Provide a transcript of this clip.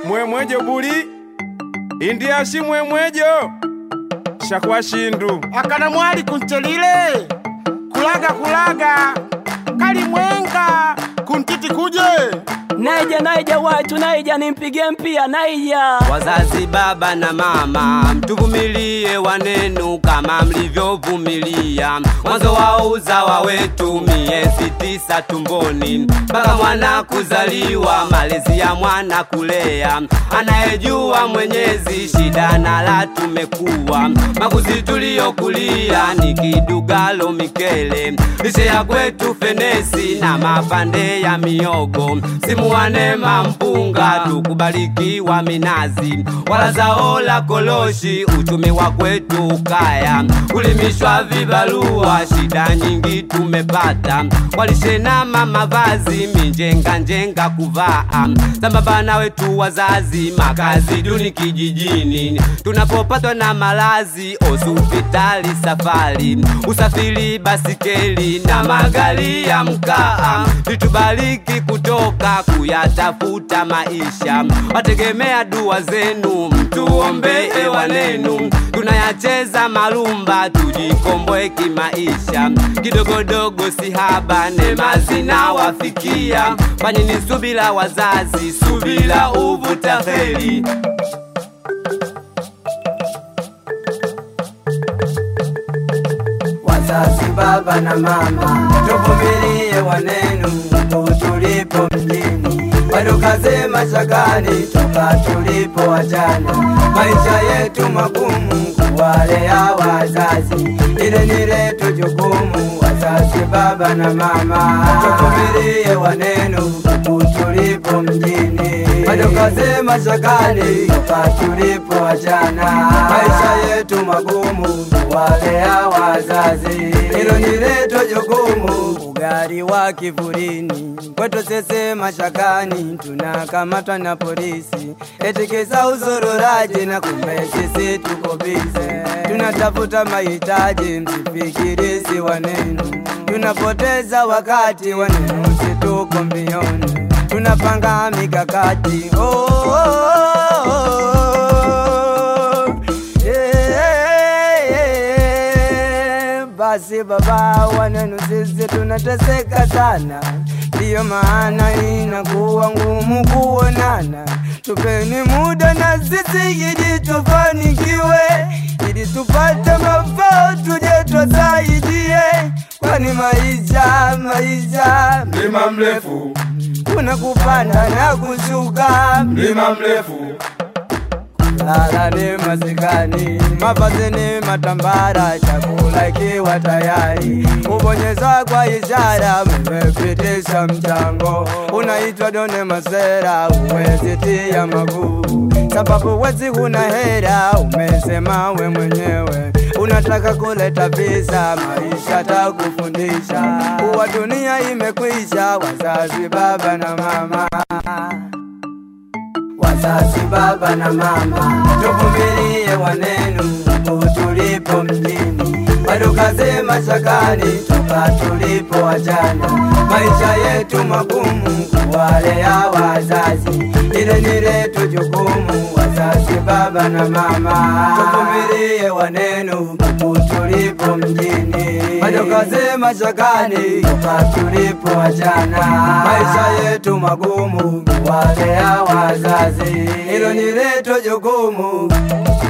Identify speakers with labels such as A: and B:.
A: mwemwejo buli indiashi mwemwejo shakwa shindu
B: akana mwali kunchelile kulaga kulaga kali mwenga kuntiti kuje
C: naija naija watu naija nimpigie mpia naija
D: Wazazi baba na mama, mtuvumilie wanenu kama mlivyovumilia mwanzo wa uzawa wetu, miezi tisa tumboni mpaka mwana kuzaliwa, malezi ya mwana kulea, anayejua Mwenyezi shida na la tumekuwa makuzi tuliyokulia ni kidugalo mikele, lishe ya kwetu fenesi na mapande ya miogo, simuwanema mpunga tukubarikiwa minazi wala zao la koloshi, uchumi wa kwetu ukaya, kulimishwa vibarua, shida nyingi tumepata, walishenama mavazi minjenga njenga kuvaa, sambamba na wetu wazazi, makazi duni kijijini, tunapopatwa na malazi, hospitali safari, usafiri basikeli na magari ya mkaa, vitubariki kutoka kuyatafuta maisha, wategemea dua zenu, mtuombee wanenu, tunayacheza marumba, tujikomboe kimaisha, kidogodogo si haba, neema zinawafikia, fanyeni subila wazazi, subila uvuta heri.
E: Wazazi baba na mama, tuvumilie wanenu huku tulipo mjini, bado kaze mashakani toka tulipo wajana, maisha yetu magumu kuwalea wazazi, ile ni letu jukumu. Wazazi baba na mama, tuvumilie wanenu huku tulipo mjini, bado kaze mashakani toka tulipo wajana, maisha yetu magumu kuwalea wazazi, hilo ni letu jukumu. Ugali wa kivulini kwetu sisi mashakani, tunakamatwa na polisi eti kisa uzururaji, na kumbe sisi tuko bize, tunatafuta mahitaji, msifikiri si wanenu, tunapoteza wakati, wanenu si tuko mbioni, tunapanga mikakati oh, oh, oh, oh. Yeah, basi baba wanenu sisi tunateseka sana, ndiyo maana inakuwa ngumu kuonana. Tupeni muda na sisi ili tufanikiwe, ili tupate mafao tuje tusaidie, kwani maisha maisha
A: mlima mrefu
E: kuna kupanda na kushuka
A: mlima mrefu
E: Lala ni masikani, mavazi ni matambara, chakula ikiwa tayari, kubonyeza kwa ishara, mmepitisha mchango, unaitwa done masera, uwezi tia maguu, sababu wezi huna hera, umesema we mwenyewe unataka kuleta visa, maisha takufundisha, kuwa dunia imekwisha, wazazi baba na mama wazazi baba na mama, tuvumilie wanenu huku tulipo mjini, bado kaze mashakani toka tulipo wajana, maisha yetu magumu kuwalea wazazi, ile ni letu jukumu. Wazazi baba na mama, tuvumilie wanenu huku tulipo mjini, bado kaze mashakani toka tulipo wajana, maisha yetu magumu kuwalea wazazi, hilo ni letu jukumu.